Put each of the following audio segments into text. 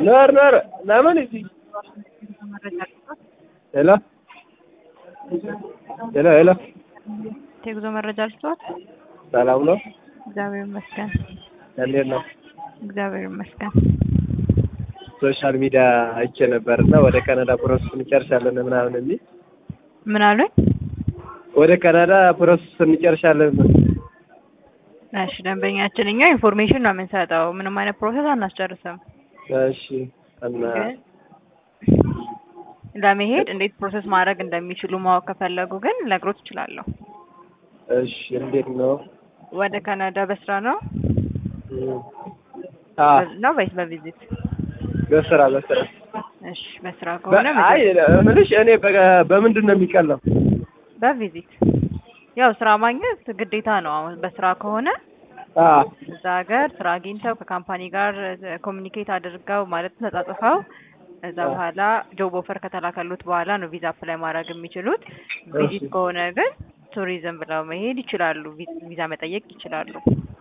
ኖር ኖር ለምን እዚህ ሄሎ ሄሎ ሄሎ የጉዞ መረጃ ልስጥዎት? ሰላም ነው? እግዚአብሔር ይመስገን። እንዴት ነው? እግዚአብሔር ይመስገን። ሶሻል ሚዲያ አይቼ ነበር እና ወደ ካናዳ ፕሮሰስ እንጨርሳለን ምናምን የሚል ምን አሉኝ? ወደ ካናዳ ፕሮሰስ እንጨርሳለን። እሺ ደንበኛችን እኛ ኢንፎርሜሽን ነው የምንሰጠው፣ ምንም አይነት ፕሮሰስ አናስጨርስም። እሺ እና ግን ለመሄድ እንዴት ፕሮሰስ ማድረግ እንደሚችሉ ማወቅ ከፈለጉ ግን ልነግሮት እችላለሁ። እሺ እንዴት ነው? ወደ ካናዳ በስራ ነው አ ነው ወይስ በቪዚት? በስራ በስራ እሺ በስራ ከሆነ አይ እምልሽ እኔ በ- በምንድን ነው የሚቀለው? በቪዚት ያው ስራ ማግኘት ግዴታ ነው። አሁን በስራ ከሆነ አ እዛ ሀገር ስራ አግኝተው ከካምፓኒ ጋር ኮሚኒኬት አድርገው ማለት ተጻጽፈው እዛ በኋላ ጆብ ኦፈር ከተላከሉት በኋላ ነው ቪዛ አፕላይ ማድረግ የሚችሉት። ቪዚት ከሆነ ግን ቱሪዝም ብለው መሄድ ይችላሉ። ቪ- ቪዛ መጠየቅ ይችላሉ።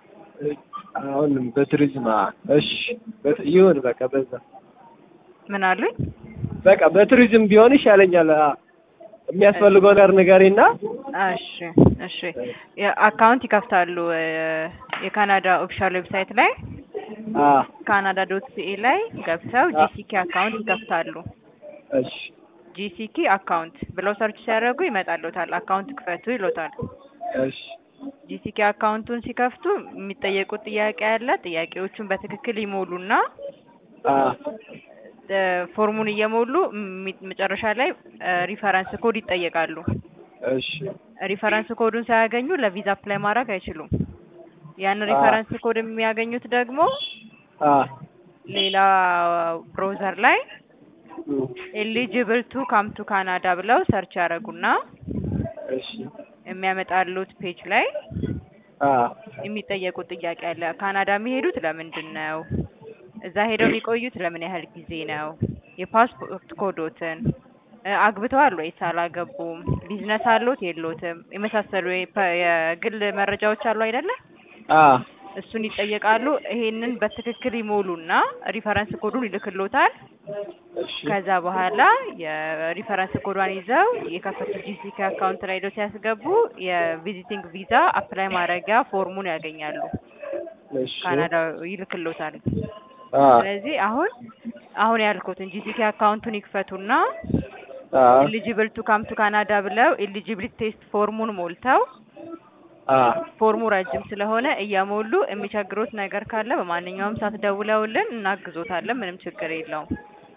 አሁን በቱሪዝም አ እሺ በት- ይሁን በቃ በዛ ምን አሉኝ? በቃ በቱሪዝም ቢሆን ይሻለኛል። አ የሚያስፈልገው ነገር ንገሪና እሺ እሺ አካውንት ይከፍታሉ እ፣ የካናዳ ኦፊሻል ዌብሳይት ላይ አ ካናዳ ዶት ሲኤ ላይ ገብተው ጂሲኬ አካውንት ይከፍታሉ። እሺ ጂሲኬ አካውንት ብለው ሰርች ሲያደርጉ ይመጣልዎታል። አካውንት ክፈቱ ይሎታል። እሺ ጂሲኬ አካውንቱን ሲከፍቱ የሚጠየቁት ጥያቄ አለ። ጥያቄዎቹን በትክክል ይሞሉና አ እ፣ ፎርሙን እየሞሉ ሚ- መጨረሻ ላይ እ፣ ሪፈረንስ ኮድ ይጠየቃሉ። እሺ ሪፈረንስ ኮዱን ሳያገኙ ለቪዛ አፕላይ ማድረግ አይችሉም። ያን አ ሪፈረንስ ኮድ የሚያገኙት ደግሞ አ ሌላ ብሮዘር ላይ እም፣ ኤሊጂብል ቱ ካም ቱ ካናዳ ብለው ሰርች ያደረጉና እሺ የሚያመጣሉት ፔጅ ላይ አ የሚጠየቁት ጥያቄ አለ። ካናዳ የሚሄዱት ለምንድን ነው? እዛ ሄደው የሚቆዩት ለምን ያህል ጊዜ ነው? የፓስፖርት ኮዶትን እ፣ አግብተዋል ወይስ አላገቡም? ቢዝነስ አሎት የሎትም? የመሳሰሉ የፐ- የግል መረጃዎች አሉ አይደለ? አ እሱን ይጠየቃሉ። ይሄንን በትክክል ይሞሉና ሪፈረንስ ኮዱን ይልክሎታል። እሺ ከዛ በኋላ የሪፈረንስ ኮዷን ይዘው የከፈቱት ጂሲኬ አካውንት ላይ ሄደው ሲያስገቡ የቪዚቲንግ ቪዛ አፕላይ ማድረጊያ ፎርሙን ያገኛሉ። እሺ ካናዳ ይልክሎታል። አ ስለዚህ አሁን አሁን ያልኩትን ጂሲኬ አካውንቱን ይክፈቱና አ ኤሊጂብል ቱ ካም ቱ ካናዳ ብለው ኤሊጂቢሊቲ ቴስት ፎርሙን ሞልተው አ ፎርሙ ረጅም ስለሆነ እየሞሉ የሚቸግሩት ነገር ካለ በማንኛውም ሰዓት ደውለውልን እናግዞታለን። ምንም ችግር የለውም።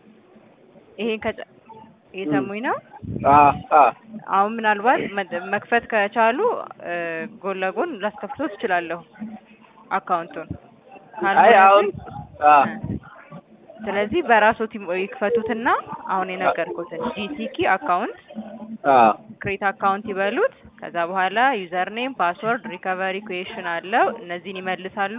ይሄን ከጨ እየሰሙኝ ነው። አ አ አሁን ምናልባት መ- መክፈት ከቻሉ እ፣ ጎን ለጎን ላስከፍቶ ትችላለሁ አካውንቱን አይ ካልሆነ አሁን ግን አ እ፣ ስለዚህ በራሶት ይሞ- ይክፈቱትና አሁን የነገርኩትን ጂሲኪ አካውንት አ ክሬት አካውንት ይበሉት። ከዛ በኋላ ዩዘር ኔም፣ ፓስወርድ፣ ሪከቨሪ ኩዌሽን አለው። እነዚህን ይመልሳሉ።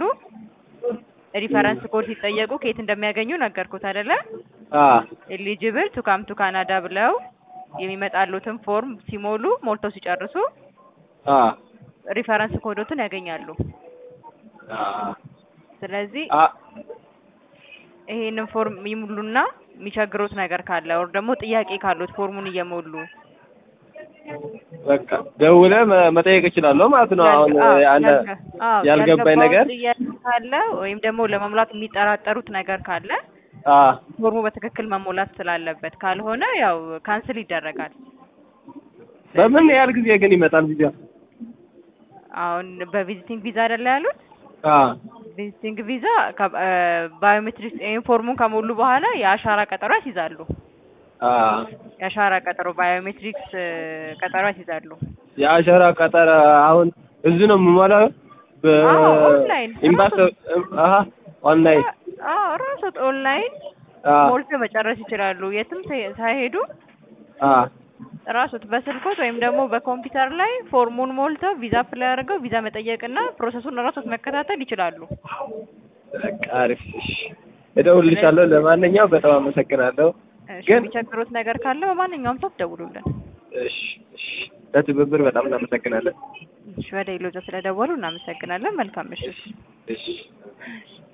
ሪፈረንስ ኮድ ሲጠየቁ ከየት እንደሚያገኙ ነገርኩት አይደለ? አ ኤሊጂብል ቱ ካም ቱ ካናዳ ብለው የሚመጣሉትን ፎርም ሲሞሉ ሞልተው ሲጨርሱ አ ሪፈረንስ ኮዶትን ያገኛሉ። አ ስለዚህ አ ይሄንን ፎርም ይሙሉና የሚቸግሩት ነገር ካለ ወር ደግሞ ጥያቄ ካሉት ፎርሙን እየሞሉ በቃ ደውለህ መ- መጠየቅ እችላለሁ ማለት ነው። አሁን አዎ፣ አንተ ያልገ- አዎ፣ ያልገባኝ ያልገባዎት ነገር ጥያቄ ካለ ወይም ደግሞ ለመሙላት የሚጠራጠሩት ነገር ካለ አ ፎርሙ በትክክል መሞላት ስላለበት፣ ካልሆነ ያው ካንስል ይደረጋል። በምን ያህል ጊዜ ግን ይመጣል ቪዛ? አሁን በቪዚቲንግ ቪዛ አይደለ ያሉት? አ ቪዚቲንግ ቪዛ ባዮሜትሪክስ ይሄን ፎርሙን ከሞሉ በኋላ የአሻራ ቀጠሮ ያስይዛሉ። አ የአሻራ ቀጠሮ ባዮሜትሪክስ ቀጠሮ ያስይዛሉ። የአሸራ ቀጠረ አሁን እዚህ ነው የምሞላው አዎ፣ ኦንላይን በኤምባሲ አሀ ኦንላይን አዎ ራሶት ኦንላይን አ ሞልተው መጨረስ ይችላሉ። የትም ሳይ- ሳይሄዱ አ ራሱት በስልኮት ወይም ደግሞ በኮምፒውተር ላይ ፎርሙን ሞልተው ቪዛ አፕላይ አድርገው ቪዛ መጠየቅና ፕሮሰሱን ራሶት መከታተል ይችላሉ። በቃ አሪፍ። እሺ እደውልልሻለሁ። ለማንኛውም በጣም አመሰግናለሁ። እሺ፣ ግን የሚቸግሩት ነገር ካለ በማንኛውም ሰዓት ደውሉልን። እሺ እሺ ለትብብር በጣም እናመሰግናለን። እሺ፣ ወደ ኢሎዛ ስለደወሉ እናመሰግናለን። መልካም ምሽት። እሺ